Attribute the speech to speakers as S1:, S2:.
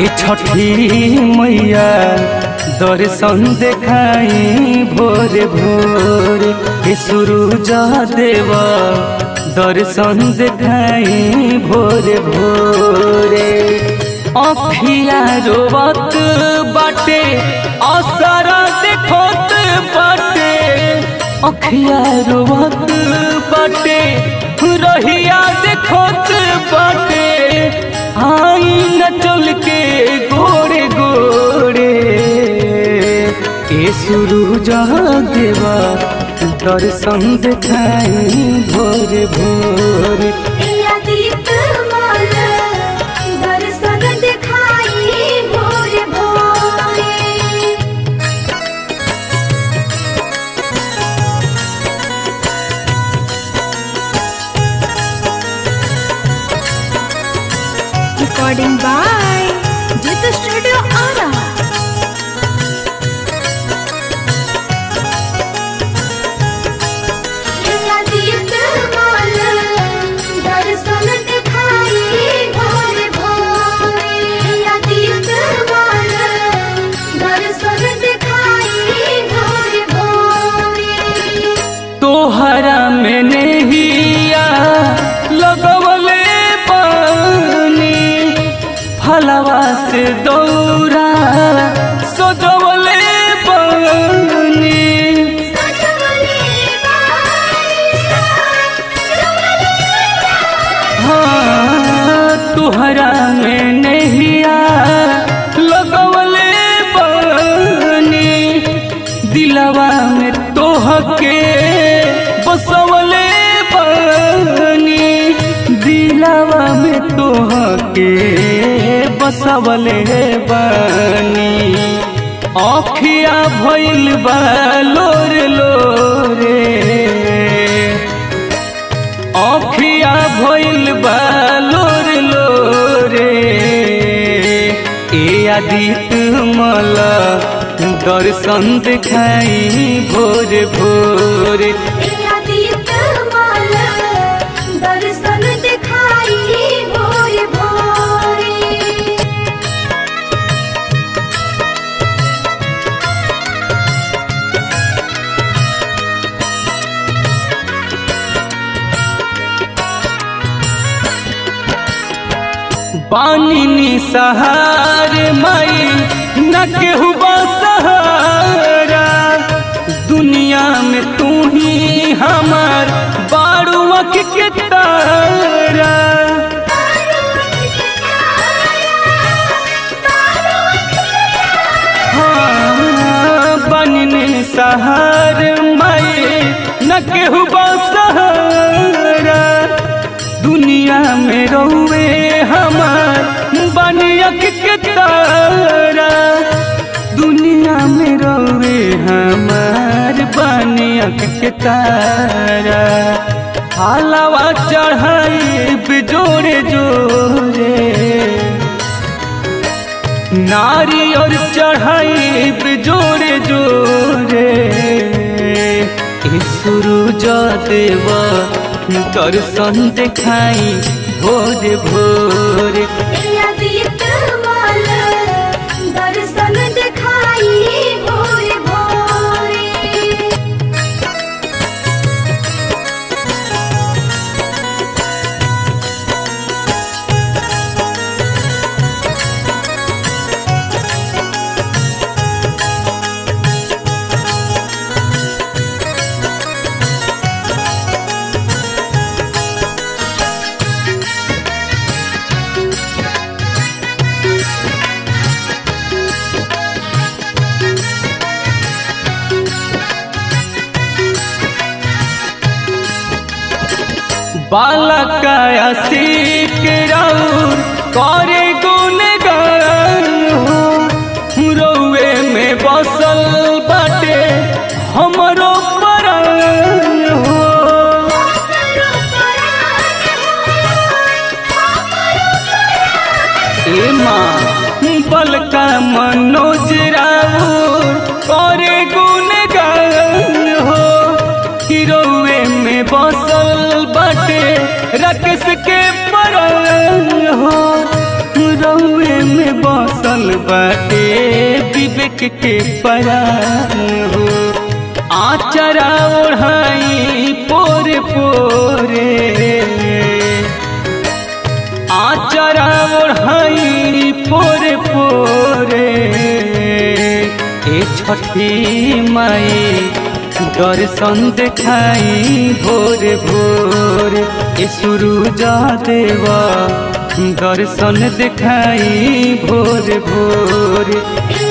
S1: ए छठी मैया दर्शन देखाई भोरे भोरे ए सूरज देव दर्शन देखाई भोरे भोरे अखिया रोवत बाटे असर देखत बाटे अखिया रोवत बाटे रहिया देखत बाटे आई न चल के गोरे गोरे ए सूरज देवा दर्शन देखाई भोरे भोरे
S2: दीप माल दर्शन दिखाई भोरे भोरे Recording by Jit Studio Ara. दीप माल दर्शन दिखाई भोरे भोरे दीप माल दर्शन दिखाई भोरे भोरे
S1: तोहरा में नहिया लगवले पानी फलवा से दौरा सजवले पानी हाँ तोहरा में नहिया लगवले पानी दिलवा में तोहके बसवले पानी दिलवा में तोहके बसवले बानी अखिया भइल बा लोर लोरे अखिया भइल बा लोर लोरे ए आदित मल दर्शन देखाई भोरे भोरे
S2: दीप माल दर्शन दिखाई भोरे भोरे
S1: पानी नी सहार मई न केहू सहारा दुनिया में तू ही हमार बारुआ के तारा हाँ, बनने सहार मई न केहू सहारा दुनिया में रहुए हमार बनियक के तारा दुनिया में रहुए हमार बनियक के तारा हालावा चढ़ाई बिजोरे जोरे नारी और चढ़ाई बिजोरे जोरे ए सूरज देवा दर्शन देखाई भोरे भोरे
S2: दीप माल दर्शन दिखाई भोरे भोरे
S1: बालकाया सीख राउर करे गुण गान हो रउए में बसल बाटे हमरो परान हो ए माँ बलका मनोज राउर करे गुण गान हो हिरोए में बसल बाटे राकेश के परान हो रउए में बस बसल बाटे विवेक के परान हो आचरा ओढ़ाई पोरे पोरे आचरा ओढ़ाई पोरे पोरे ए छठी माई दर्शन देखाई भोर भोर ए सूरज देवा दर्शन देखाई भोर भोर
S2: ए